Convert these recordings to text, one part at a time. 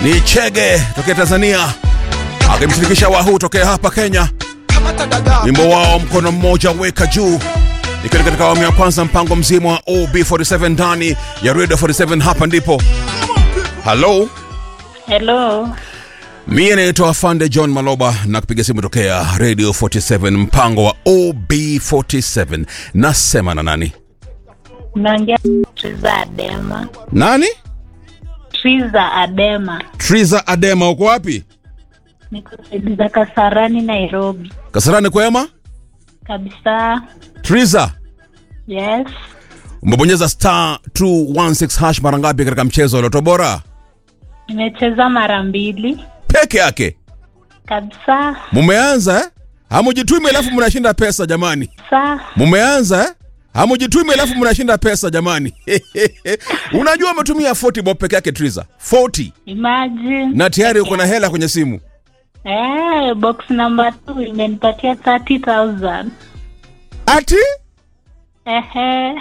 ni Chege tokea Tanzania akimshirikisha Wahuu tokea hapa Kenya, wimbo wao mkono mmoja weka juu, ikiwa katika awamu ya kwanza mpango mzima wa OB47 ndani ya Radio 47. Hapa ndipo halo, Hello. mie naitwa Afande John Maloba na kupiga simu tokea Radio 47 mpango wa OB47. Nasema na nani? Naongea Triza Adema. Nani? Triza Adema. Triza Adema, uko wapi? Niko saidi za Kasarani, Nairobi. Kasarani kwema? Kabisa. Triza, Yes. umebonyeza star 216 hash mara ngapi katika mchezo wa Loto Bora? Nimecheza mara mbili. Peke yake. Kabisa. Mumeanza eh? Hamujitumi alafu mnashinda pesa jamani. Sa. Mumeanza eh? Hamujitumi alafu mnashinda pesa jamani. Unajua umetumia 40 bob peke yake Triza. 40 Imagine. na tayari uko na hela kwenye simu. Eh, box number 2 imenipatia 30,000. Ati? Ehe.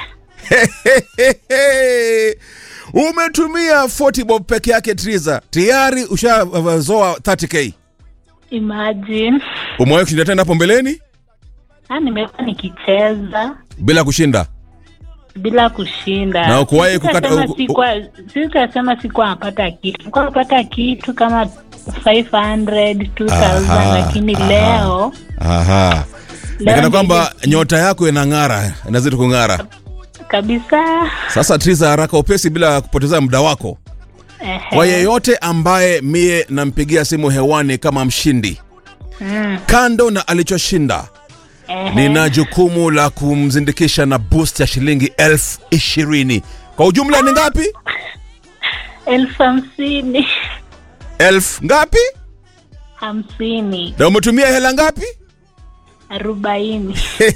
Umetumia 40 bob peke yake Triza. Tayari ushazoa 30k. Imagine. Umewahi kushinda tena hapo mbeleni Ah, nimekuwa nikicheza bila kushinda? bila kushinda. Na ukuwahi kukata- Sitasema uku- sikuwa- sitasema sikuwa napata kitu. Nilikuwa napata kitu kama 500, 2000 Aha, lakini aha. leo Aha. Leo Nikana kwamba ndio- nyota yako inang'ara, inazidi kung'ara. kabisa. Sasa Triza, haraka upesi, bila kupoteza muda wako, Ehe. kwa yeyote ambaye mie nampigia simu hewani kama mshindi, Mm, kando na alichoshinda, ehe. nina jukumu la kumzindikisha na boost ya shilingi elfu ishirini. Kwa ujumla ni ngapi? elfu hamsini Elfu ngapi? hamsini Na umetumia hela ngapi? arobaini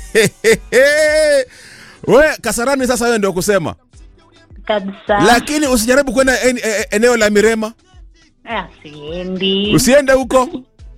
We Kasarani, sasa wewe ndio kusema, kabisa. lakini usijaribu kwenda en, e- eneo la Mirema, Ah, siendi, usiende huko.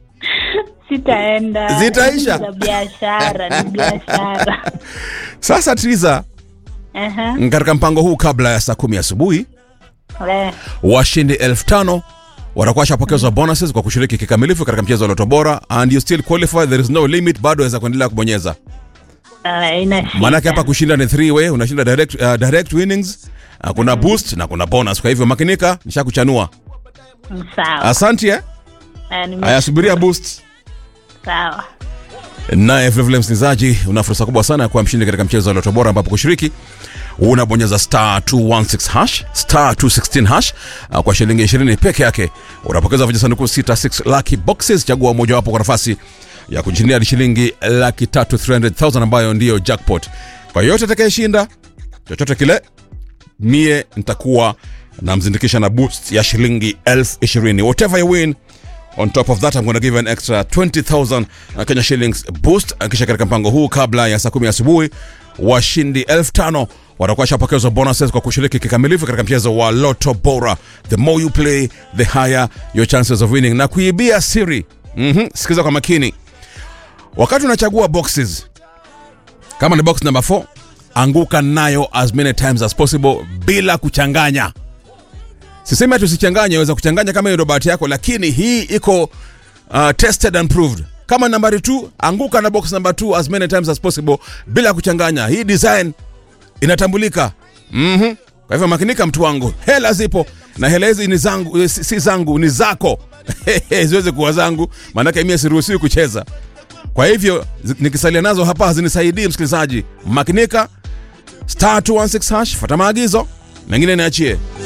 sitaenda. Zitaisha. Ni za biashara, ni biashara. Sasa Triza, Ehe. katika mpango huu kabla ya saa kumi asubuhi Eh, washindi elfu tano watakuwa washapokezwa bonuses kwa kushiriki kikamilifu katika mchezo wa Loto Bora and you still qualify, there is no limit, bado waweza kuendelea kubonyeza. ah, ina shida. Maanake hapa kushinda ni three way, unashinda direct, uh, direct winnings uh, kuna boost na kuna bonus. Kwa hivyo makinika, nishakuchanua. Sawa. Asante eh? Ah, nime- Haya, subiria boost. Sawa. Naye vilevile msikilizaji, una fursa kubwa sana ya kuwa mshindi katika mchezo wa Loto Bora, ambapo kushiriki unabonyeza star 216 hash star 216 hash uh, kwa shilingi 20 peke yake unapokeza vijisanduku 66 lucky boxes. Chagua mojawapo kwa nafasi ya kushindia hadi shilingi laki tatu 300,000 ambayo ndiyo jackpot. Kwa yote atakayeshinda chochote kile, mie nitakuwa namzindikisha na boost ya shilingi elfu ishirini. Whatever you win On top of that, I'm going to give you an extra 20,000 uh, Kenya shillings boost. Uh, Kisha katika mpango huu kabla ya saa kumi asubuhi washindi elfu tano watakuwa washapokezwa bonuses kwa kushiriki kikamilifu katika mchezo wa Lotto Bora. The more you play, the higher your chances of winning. Na kuibia siri, mm sikiza kwa makini, wakati unachagua boxes, kama ni box number 4 anguka nayo as many times as possible bila kuchanganya. Sisemi ati usichanganye, waweza kuchanganya kama hiyo ndio bahati yako, lakini hii iko uh, tested and proved. Kama nambari 2 anguka na box number 2 as many times as possible bila kuchanganya. Hii design inatambulika. Mhm. Kwa hivyo makinika, mtu wangu, hela zipo na hela hizi ni zangu, eh, si, si zangu, ni zako ziweze kuwa zangu, maanake mimi siruhusiwi kucheza. Kwa hivyo zi- nikisalia nazo hapa hazinisaidii. Msikilizaji, makinika, star 216 hash, fuata maagizo, mengine niachie.